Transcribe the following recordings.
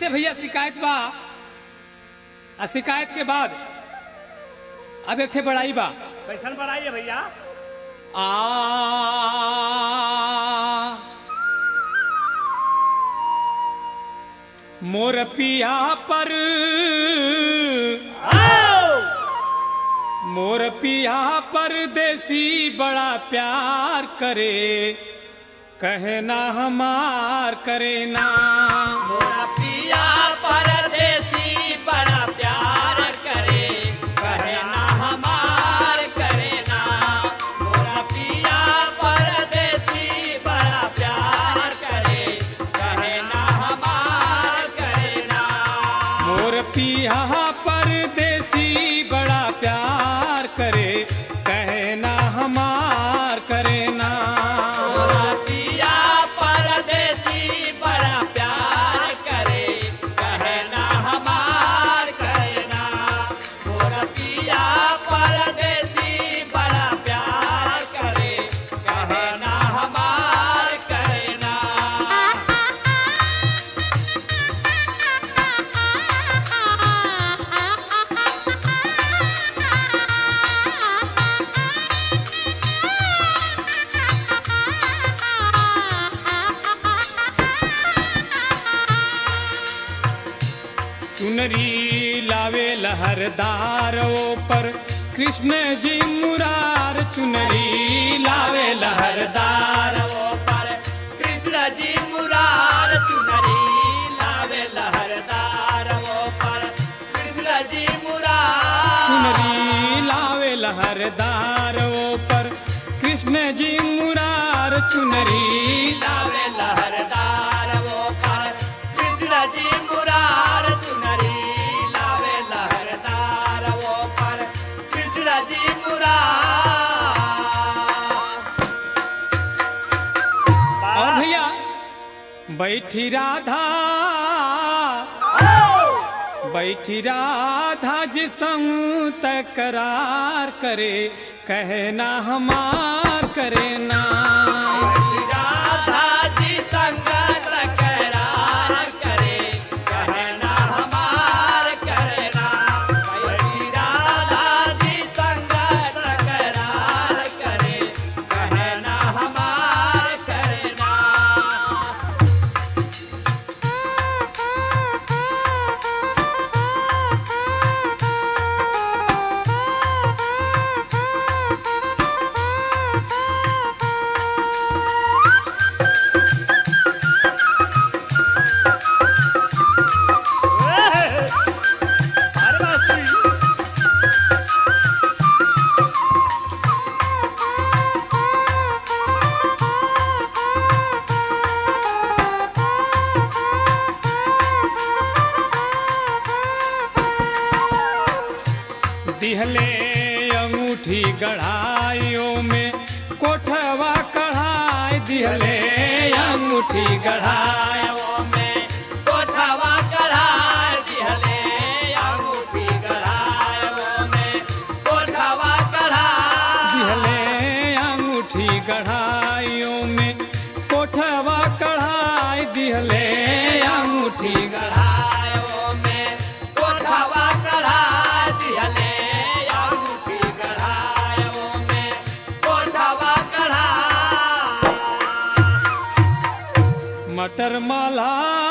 कैसे भैया शिकायत बा आ शिकायत के बाद अब एक ठे बड़ाई बा कैसन बढ़ाई है भैया आ मोर पिया पर मोर पिया परदेसी बड़ा प्यार करे कहना हमार करे ना मोरा पिया परदेसी बड़ा प्यार करे कहे ना हमार करे ना मोरा पिया परदेसी बड़ा प्यार करे कहे ना हमार करे ना मोर पिया परदेसी बड़ा प्यार करे कहना हमार करे ना मोरा पिया परदेसी बड़ा प्यार करे कहे ना हमार करे ना मोरा पिया परदेसी बड़ा प्यार करे कहे ना हमार करे ना चुनरी लावे लहरदार पर कृष्ण जी मुरार चुनरी लावे लहरदार वो पर कृष्ण जी मुरार चुनरी लावे लहरदार वो पर कृष्ण जी मुरार चुनरी लावे लहरदार पर कृष्ण जी मुरार चुनरी लावे लहरदार वो पर कृष्ण जी मुरार चुनरी लावे लहरदार वो पर कृष्ण जी मुरार और भैया बैठी राधा बैठी राधा जी संग तकरार करे कहना हमार करे ना राधा जी संग तकरार करे कहना हमार करना बैठी राधा जी संग तकरार करे कहना हमार करना अरे मास्टर दिहले अंगूठी गढ़ाइयों में कोठवा कढ़ाई दिहले अंगूठी गढ़ाई वो में कोठवा कढ़ाई दिहले अंगूठी गढ़ाई वो में कोठवा कढ़ाई दिहले अंगूठी गढ़ाइयों में कोठवा कढ़ाई दिहले अंगूठी गढ़ाई गढ़ाई वो में कोठवा कढ़ाई दिहले अंगूठी गढ़ाई वो में कोठवा कढ़ाई मटर माला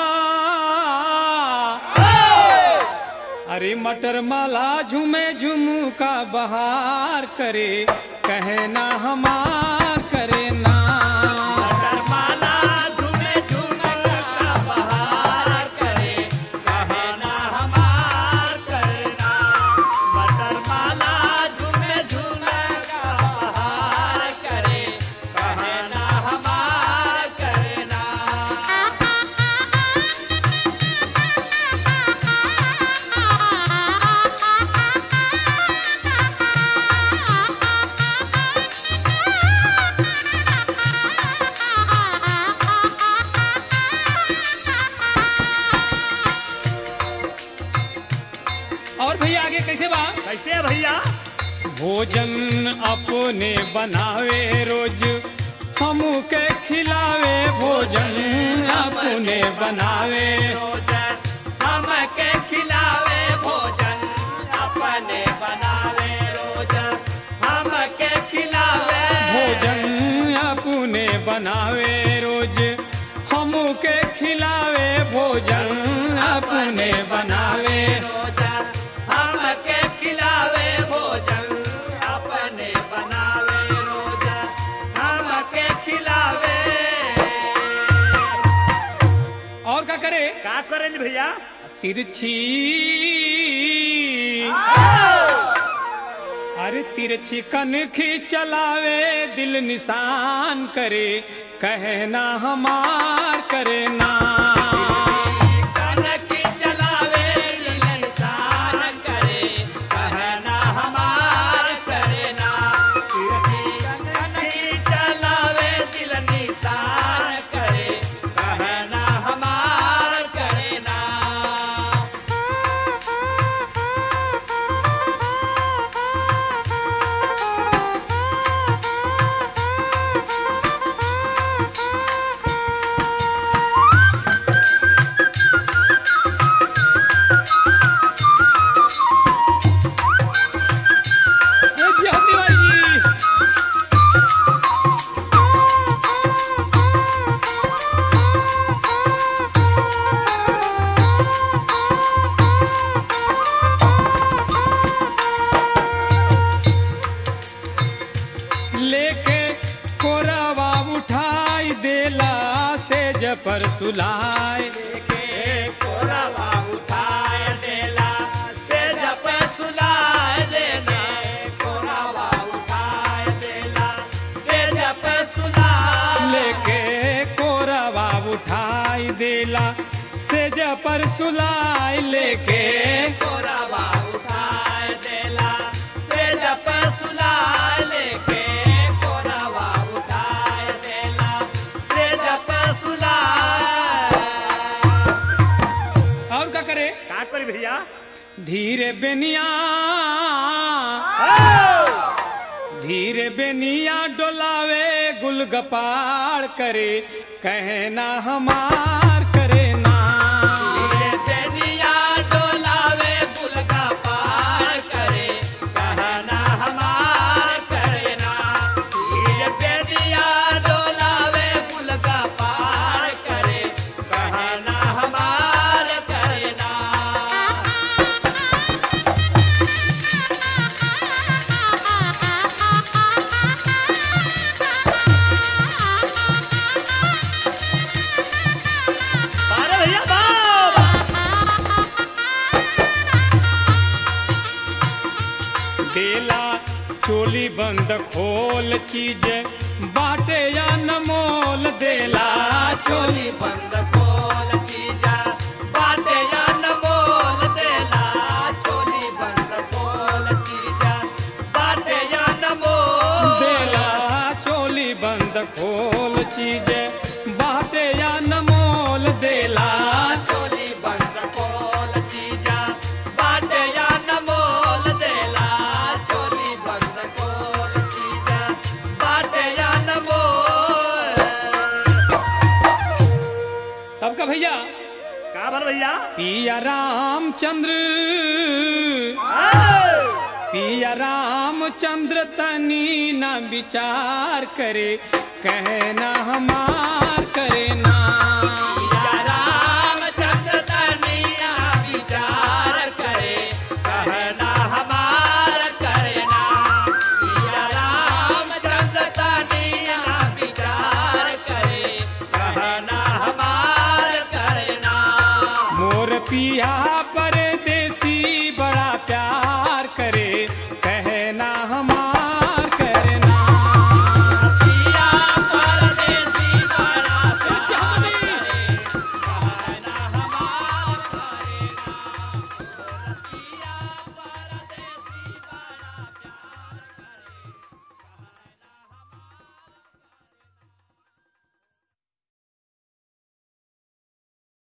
अरे मटर माला झूमे झुमका बहार करे कहना हमार करे ना माला झूमे झूमक का बहार करे कहना हमार करना मटर माला झूमे झूमक का बहार करे कहना हमार करना और भैया आगे कैसे बा कैसे है भैया भोजन अपने बनावे रोज हम के खिलावे भोजन अपने बनावे रोज करेंगे भैया तिरछी अरे तिरछी कनखी चलावे दिल निशान करे कहना हमार करे ना कनकी चलावे दिल निशान करे कहना हमार करे ना कनकी चलावे दिल निशान करे कहना हमार करे ना ए जी, हल्दी भाई जी। लेके कोरावा उठाई देला से जपर सुलाए के कोरावा उठाए देला से जप सुलाए देने कोरावा उठाए देला से जप सुलाए लेके कोरावा उठाई देला से जपर सुलाए लेके कोरावा उठाए देला से जप सुलाए लेके कोरावा उठाए देला से जप सुलाए और क्या करे का करी भैया धीरे बेनिया धीरे बेनिया डोलावे गुलगपाड़ करे कहना हमार करे ना ये बेनिया डोलावे गुल का पार करे कहना हमार करे ना ये बेनिया डोलावे गुल का पार करे कहना हमार करे ना अरे भैया बाबा देला चोली बंद खोल चीज बाटे या नमोल देला चोली बंद खोल चीजा बाटे या न बोल देला चोली बंद खोल चीजा बाटे या न बोल देला चोली बंद खोल चीज बाटे या नमोल देला चोली बंद खोल चीजा बाटे या न बोल देला चोली बंद खोल चीजा बाटे या न बोल तब का भैया का भर भैया पिया रामचंद्र पिया रामचंद्र तनी न विचार करे कहना हमार करे ना